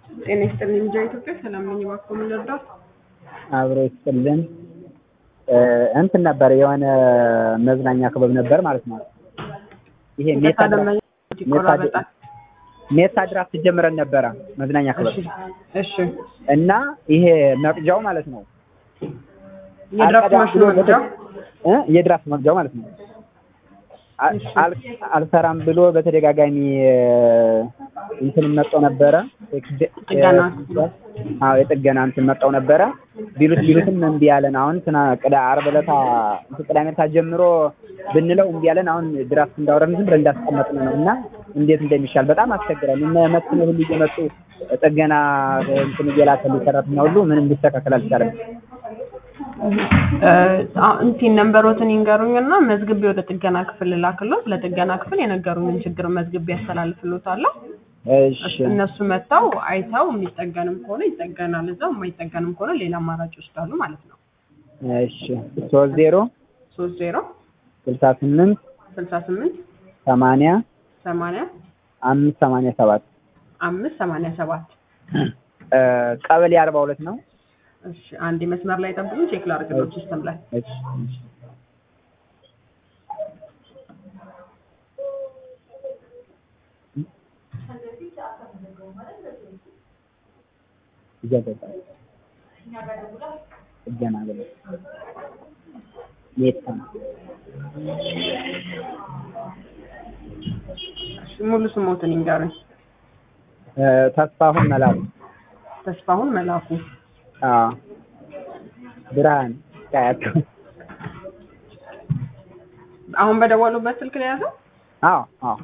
ጤና ይስጥልኝ እንጃ ኢትዮጵያ ሰላም ነኝ። እባክዎ ምን ልርዳዎት? አብሮ ይስጥልን። እንትን ነበር የሆነ መዝናኛ ክበብ ነበር ማለት ነው። ይሄ ሜታ ደንበኛ ይቆራረጣል። ሜታ ድራፍት ጀምረን ነበረ መዝናኛ ክበብ እሺ እሺ። እና ይሄ መቅጃው ማለት ነው የድራፍት አልቀዳም ማሽኑ ብሎ መግጃው እ የድራፍት መቅጃው ማለት ነው አ- አል- አልሰራም ብሎ በተደጋጋሚ እንትን መጣው ነበረ ጥገና። አዎ የጥገና እንትን መጣው ነበረ ቢሉት ቢሉትም እምቢ ያለን አሁን ትና ቅዳ ዓርብ ዕለታ እንትን ቅዳሜ ዕለታ ጀምሮ ብንለው እምቢ ያለን አሁን ድራፍት እንዳወረን ዝም ብለን እንዳስቀመጥን ነው እና እንዴት እንደሚሻል በጣም አስቸግራል እነ መስነ ሁሉ እየመጡ ጥገና እንትን እየላከሉ ሰራተኛ ሁሉ ምንም ሊስተካከል አልቻለም እንትን ነንበሮትን ይንገሩኝና መዝግቤ ወደ ጥገና ክፍል ላክሎት። ለጥገና ክፍል የነገሩኝን ችግር መዝግቤ ያስተላልፍሎታለሁ። እሺ እነሱ መጥተው አይተው የሚጠገንም ከሆነ ይጠገናል እዛው፣ የማይጠገንም ከሆነ ሌላ አማራጭ ይወስዳሉ ማለት ነው። እሺ ሶስት ዜሮ ሶስት ዜሮ ስልሳ ስምንት ስልሳ ስምንት ሰማንያ ሰማንያ አምስት ሰማንያ ሰባት አምስት ሰማንያ ሰባት ቀበሌ አርባ ሁለት ነው እሺ አንድ መስመር ላይ ጠብቁኝ፣ ቼክ ላድርግሎት ሲስተም ላይ እሺ እሺ ይገባል ጥገና ብለው ሜታ እሺ ሙሉ ስሞትን ይንገሩኝ። እ ተስፋሁን መላኩ ተስፋሁን መላኩ። አዎ ብርሃን ቀያቱ አሁን በደወሉበት ስልክ ላይ ያዘው። አዎ አዎ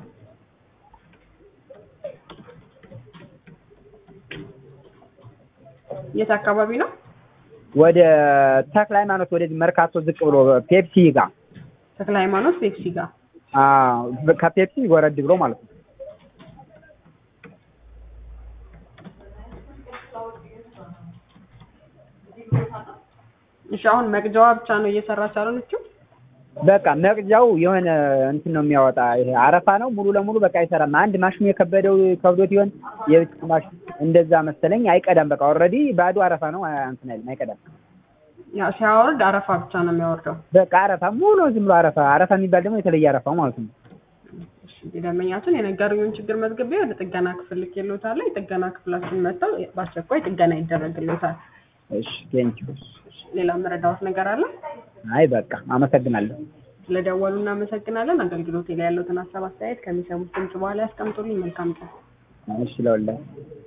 የት አካባቢ ነው? ወደ ተክለ ሃይማኖት ወደዚህ መርካቶ ዝቅ ብሎ ፔፕሲ ጋር ተክለ ሃይማኖት ፔፕሲ ጋር። አዎ ከፔፕሲ ወረድ ብሎ ማለት ነው እሺ አሁን መቅጃዋ ብቻ ነው እየሰራች አለችው። በቃ መቅጃው የሆነ እንትን ነው የሚያወጣ ይሄ አረፋ ነው ሙሉ ለሙሉ በቃ አይሰራም። አንድ ማሽኑ የከበደው ከብዶት ይሆን የብቻ ማሽን እንደዛ መሰለኝ አይቀዳም። በቃ ኦልሬዲ ባዶ አረፋ ነው አ- እንትን አይልም አይቀዳም። ያው ሲያወርድ አረፋ ብቻ ነው የሚያወርደው። በቃ አረፋ ሙሉ ዝም ብሎ አረፋ አረፋ የሚባል ደግሞ የተለየ አረፋ ማለት ነው። እሺ ደንበኛችን የነገሩኝን ችግር መዝግቤ ወደ ጥገና ክፍል ልኬልዎታለሁ። የጥገና ክፍላችን መጥተው በአስቸኳይ ጥገና ይደረግልዎታል። እሺ ቴንኪው። ሌላ መረዳዎት ነገር አለ? አይ በቃ አመሰግናለሁ። ስለደወሉ እናመሰግናለን። አገልግሎቴ ላይ ያለዎትን ሀሳብ አስተያየት ከሚሰሙት ድምጽ በኋላ ያስቀምጡልኝ። መልካም ቀን። እሺ ለወላሂ